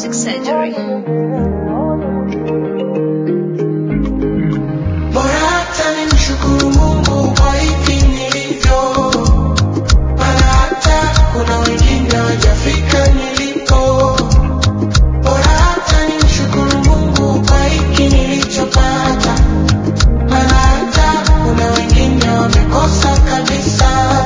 Music Surgery. Bora hata nimshukuru Mungu kwa hivi nilivyo, maana hata kuna wengine hawajafika nilipo. Bora hata nimshukuru Mungu kwa hiki nilichopata, maana hata kuna wengine wamekosa kabisa.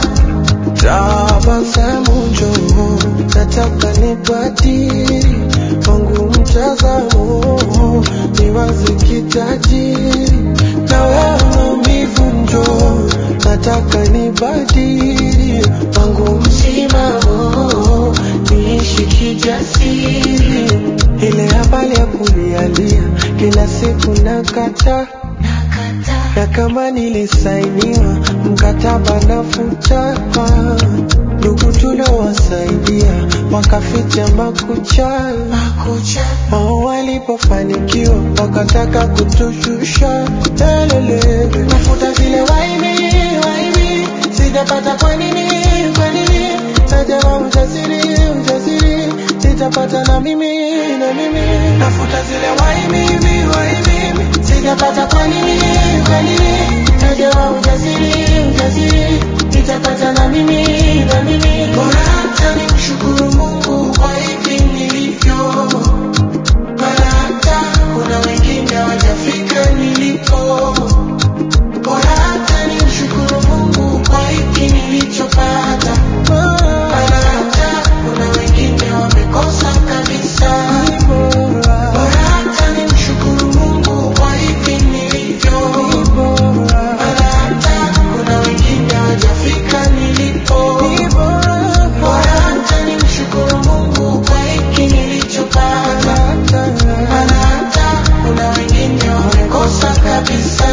Tabasamu njoo, nataka nibadili wangu mtazamo, niwaze kitajiri na wewe maumivu njoo, nataka nibadili wangu msimamo, niishi kijasiri. Ile habari ya kulialia kila siku nakata na kama nilisainiwa mkataba nafuta, ndugu tuliowasaidia wakaficha makucha, wao walipofanikiwa wakataka kutushusha lelele, nafuta zile waimi waimi, sijapata kwa nini kwa nini, najama ujasiri ujasiri, sitapata na mimi na mimi, nafuta zile waimi waimi, sijapata kwa nini kwa nini, najama ujasiri ujasiri, sitapata na mimi na mimi, bora hata nimshukuru Mungu kwa hivi nilivyo maana hata kuna wengine hawajafika nilipo. Bora hata nimshukuru Mungu kwa hiki nilichopata, maana hata kuna wengine wamekosa kabisa. Bora hata nimshukuru Mungu kwa hivi nilivyo, maana hata kuna wengine hawajafika nilipo. Bora hata nimshukuru Mungu kwa hiki nilichopata, maana hata kuna wengine wamekosa kabisa.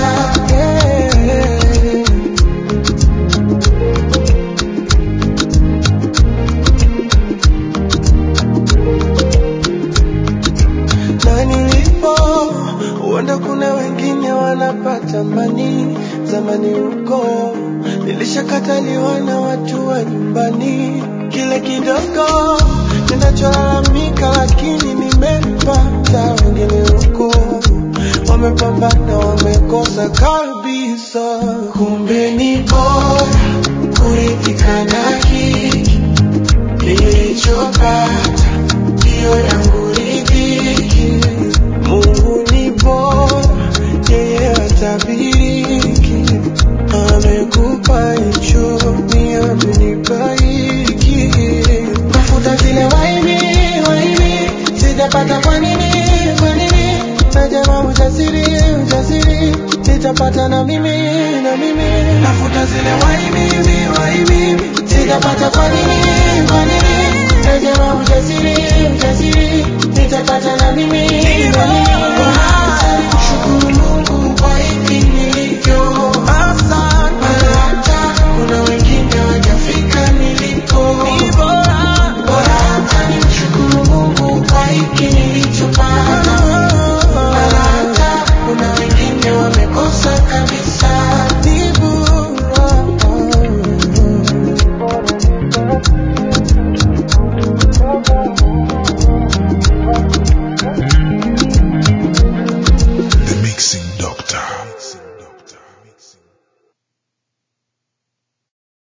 na nilipo huenda kuna wengine wanapata mani zamani huko nilishakataliwa na watu wa nyumbani kile kidogo ninacholalamika lakini nimepata wengine huko wamepambana wamekosa kabisa kumbe ni bora kuridhika na hiki nilichopata ndiyo yangu ridhiki. Mungu ni bora, yeye hatabiriki. Amekupa hicho, ni amenipa hiki. Tafuta zile waimi waimi, sijapata kwa nini kwa nini? Najama ujasiri ujasiri, sitapata na mimi na mimi. Tafuta zile waimi waimi, sijapata kwa nini